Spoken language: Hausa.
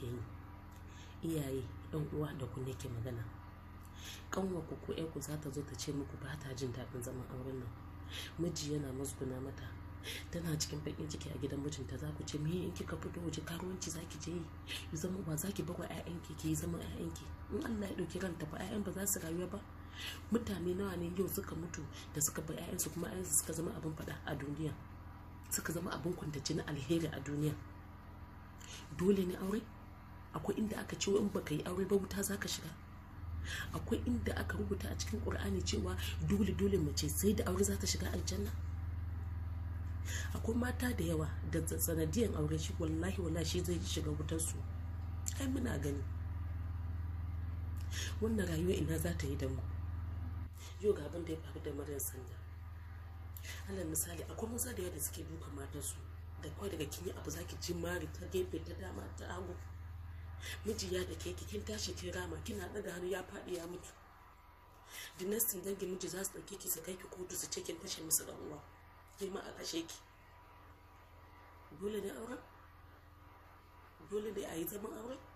nake yi iyaye yan uwa da ku nake magana kanwa ku ko ku za ta zo ta ce muku ba ta jin daɗin zaman auren nan miji yana musguna mata tana cikin bakin ciki a gidan mijinta za ku ce me in kika fito waje karuwanci za ki je yi yi zama ba za ki bar wa 'ya'yanki ki yi zama 'ya'yanki in Allah ya ɗauki ranta ba 'ya'yan ba za su rayuwa ba mutane nawa ne yau suka mutu da suka bar 'ya'yansu kuma 'ya'yansu suka zama abin faɗa a duniya suka zama abin kwantace na alheri a duniya dole ne aure akwai inda aka ce in baka yi aure ba wuta zaka shiga akwai inda aka rubuta a cikin qur'ani cewa dole dole mace sai da aure za ta shiga aljanna akwai mata da yawa da sanadiyan aure shi wallahi wallahi shi zai shiga wutar su ai muna gani wannan rayuwa ina za ta yi da mu yau ga abin da ya faru da maryam sanda alal misali akwai maza da yawa da suke duka matarsu da kawai daga kin yi abu zaki ji mari ta gefe ta dama ta hagu miji ya da keke kin tashi kin rama kina daga hannu ya faɗi ya mutu dinastin dangin miji za su ɗauke ki su kai ki kotu su ce kin kashe musu dan uwa ke ma a kashe ki dole ne auren dole ne a yi zaman auren